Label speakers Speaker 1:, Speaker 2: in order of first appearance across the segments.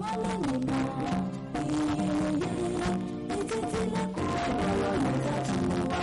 Speaker 1: mọ́lẹ̀ nínú ìròyìn etí tilẹ̀kùn ọ̀rọ̀ níta tún wá.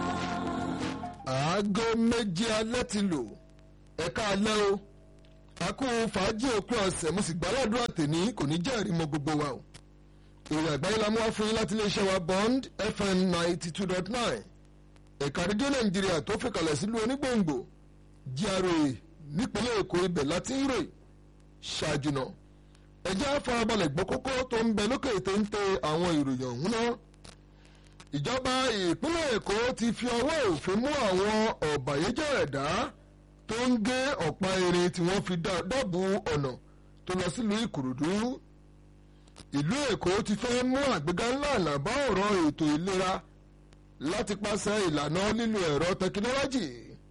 Speaker 2: aago méje alẹ́ ti lò ẹ̀ka alẹ́ o a kú fàájì òpin ọ̀sẹ̀ mo sì gbàládùn àtẹ̀ní kò ní jẹ́ ìrìmọ̀ gbogbo wa o ìròyìn àgbáyé la mú wá fún yín láti iléeṣẹ́ wa bond fm ninety two dot nine ẹ̀ka rédíò nàìjíríà tó fi kalẹ̀ sílùú onígbòǹgbò GRA nípínlẹ̀ èkó ibẹ̀ láti ń ròyìn ṣáájú náà ẹjẹ́ àfarabalẹ̀ gbọ́ kókó tó ń bẹ lókè téńté àwọn ìròyìn ọ̀hún náà ìjọba ìpínlẹ̀ èkó ti fi ọwọ́ òfin mú àwọn ọ̀bàyéjẹ́ ẹ̀dá tó ń gé ọ̀pá irin tí wọ́n fi dábù ọ̀nà tó lọ sílùú ìkòròdú ìlú èkó ti fẹ́ mú àgbéga ńlá àlàbá ọ̀rọ̀ ètò ìlera láti pàṣẹ ìlànà lílo ẹ̀rọ tẹkinọ́lọ́jì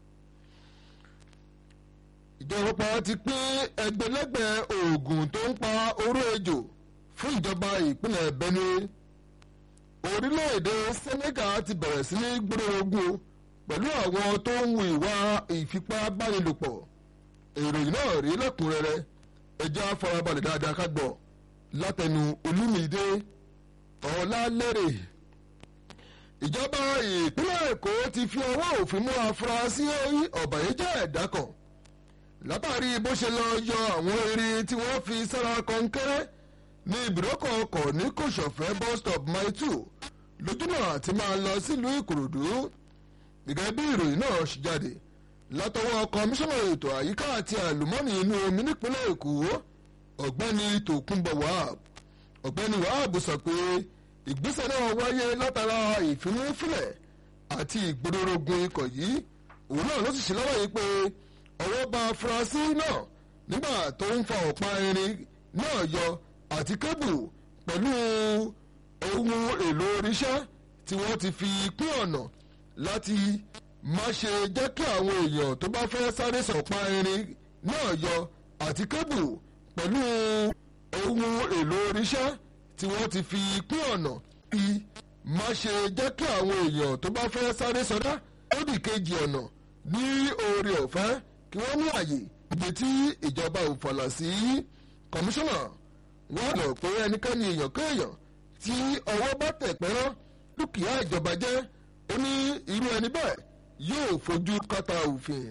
Speaker 2: ìjọba ti pín ẹgbẹ̀lẹ́gbẹ̀ oògùn tó ń pa oró ejò fún ìjọba ìpínlẹ̀ benue orílẹ̀-èdè senegal ti bẹ̀rẹ̀ sí ní gbórógún pẹ̀lú àwọn tó ń hu ìwà ìfipábánilòpọ̀ ìròyìn náà rí lẹ́kùnrẹ́rẹ́ ẹjọ́ afọrabalẹ̀ dáadáa ká gbọ́ látẹnu olúmídé ọ̀làlérè ìjọba ìpínlẹ̀ èkó ti fi ọwọ́ òfin mú afurasí ọ̀bàyéjẹ́ ẹ̀dá kan látàrí bó ṣe lọ yọ àwọn erin tí wọ́n fi sára kọ́ńkẹ́rẹ́ ní ibùdókọ̀ ọkọ̀ ní kòsọ̀fẹ́ bus stop mile two lójúnà àti máa lọ sílùú ìkòròdú gẹ́gẹ́ bí ìròyìn náà ṣe jáde látọwọ́ kọmíṣánná ètò àyíká àti àlùmọ́ọ́nì inú omi nípínlẹ̀ èkó ọ̀gbẹ́ni tòkunbọ̀ wahab ọ̀gbẹ́ni wahab sọ pé ìgbésẹ̀ náà wáyé látara ìfimúfilẹ̀ àti ìgbòdòrògùn ikọ̀ yìí òun náà ló sì ṣe lọ́wọ́ yìí pé ọwọ́ bá afurasí náà nígbà tó ń fa ọ̀pá irin náà yọ àti kébù pẹ̀lú ohun èlò oríṣẹ́ tí wọ́n ti fi pín ọ̀nà láti má ṣe jẹ́ kí àwọn èèyàn tó bá fẹ́ sáré sọ̀pá irin náà yọ àti kébù pẹ̀lú ohun èlò oríṣẹ́ tí wọ́n ti fi pín ọ̀nà bí má ṣe jẹ́ kí àwọn èèyàn tó bá fẹ́ sáré sọdá ó dì kejì ọ̀nà ní oore ọ̀fẹ́ kí wọ́n ní àyè ibi tí ìjọba ò fọ̀lọ̀ sí kọmíṣánná wọ́n lọ pé ẹnikẹ́ni èèyàn kéèyàn tí ọwọ́ bá tẹ̀ pẹ́rán dúkìá ìjọba jẹ́ ó ní irú ẹni bẹ́ẹ̀ yóò fojú kàtà òfin.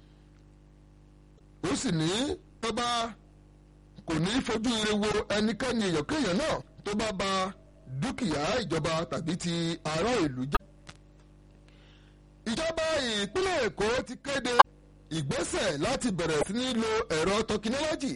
Speaker 2: ó sì ní tọ́ba kò ní fojú ire wo ẹnikẹ́ni èèyàn kéèyàn náà tó bá ba dúkìá ìjọba tàbí ti ará ìlú jẹ́. ìjọba ìpínlẹ̀ èkó ti kéde ìgbésẹ̀ láti bẹ̀rẹ̀ sí ní lo ẹ̀rọ tọkinọ́lọ́jì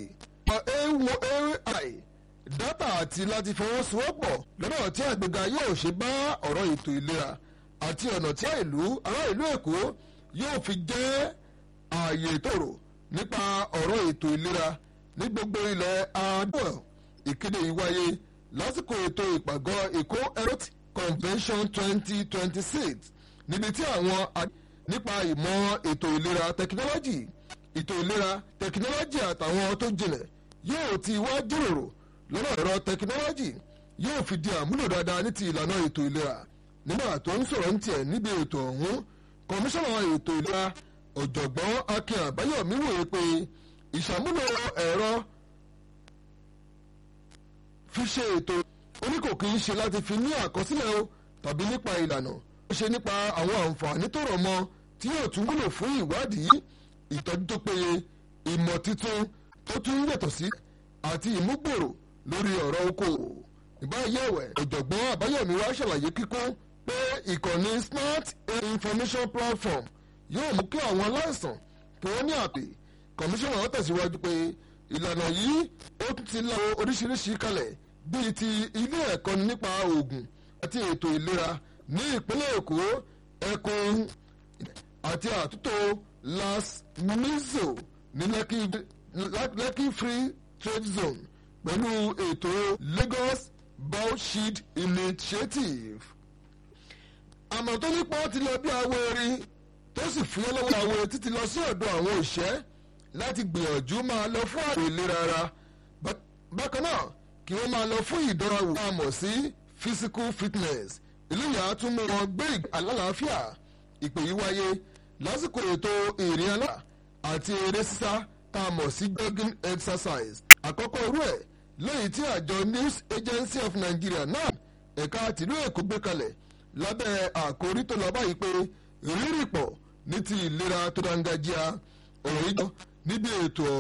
Speaker 2: ai dátà àti láti fọwọ́sowọ́pọ̀ lọ́nà tí àgbéga yóò ṣe bá ọ̀rọ̀ ètò ìlera àti ọ̀nà tí ìlú ará ìlú èkó yóò fi jẹ́ ààyè tòrò nípa ọ̀rọ̀ ètò ìlera ní gbogbo ilẹ̀ adúlọ̀ ìkéde yìí wáyé lásìkò ètò ìpàgọ́ èkó health convention twenty twenty six níbi tí àwọn nípa ìmọ̀ ètò ìlera tẹkinọ́lọ́jì ètò ìlera tẹkinọ́lọ́jì àtàwọn tó jinlẹ̀ yóò ti wá jíròrò lọ́nà ẹ̀rọ tẹkinọ́lọ́jì yóò fi di àmúlò dáadáa ní ti ìlànà ètò ìlera nígbà tó ń sọ̀rọ̀ ní tiẹ̀ níbi ètò ọ̀hún kọmíṣánná ètò ìlera ọ̀jọ̀gbọ́n akin àbáyọ̀mí wòye pé ìṣàmúlò ẹ̀rọ fi ṣe ètò oníkò kì í ṣe láti fi ní àkọsílẹ̀ o tàbí nípa ìlànà ó ṣe nípa àwọn àǹfààní tó rọ̀ mọ́ tí yóò tún wúlò fún ìwádìí ìtọ́jú tó péye ìmọ̀ tuntun tó tún yàtọ̀ sí àti ìmúgbòrò lórí ọ̀rọ̀ okòwò ìbáyẹ̀wẹ̀ ọ̀jọ̀gbọ́n àbáyọ̀mí wá ṣàlàyé kíkún pé ìkànnì smart information platform yóò mú kí àwọn aláìsàn kí wọ́n ní àpè kọmíṣánná wọn tẹ̀síwájú pé ìlànà yìí ó tún ti la oríṣiríṣi kalẹ̀ bíi ti ilé ẹ̀kọ́ nípa oògùn àti ètò ìlera ní ìpínlẹ̀ èkó ẹkùn àti àtúntò las mizo ní lekki free trade zone pẹ̀lú ètò lagos bowshed initiative. àmọ́ tó nípa ti lọ bí awo erin tó sì fúyẹ́ lọ́wọ́ awo títí lọ sí ọ̀dọ̀ àwọn òṣẹ́ láti gbìyànjú máa lọ fún àrò ìlera ara bákan náà kí wọ́n máa lọ fún ìdánrawò tá a mọ̀ sí physical fitness ìlú yà á tún mú wọn gbé alálàáfíà ìpè yìí wáyé lásìkò ètò ìrìn alá àti eré sísá tá a mọ̀ sí jogging exercise àkọ́kọ́ irú ẹ̀ lẹ́yìn tí àjọ news agency of nigeria náà ẹ̀ka tìlú èkó gbé kalẹ̀ lábẹ́ àkórí tó lọ báyìí pé rírì pọ̀ ní ti ìlera tó dáńgájíá ọ̀rọ̀ yìí jọ níbi ètò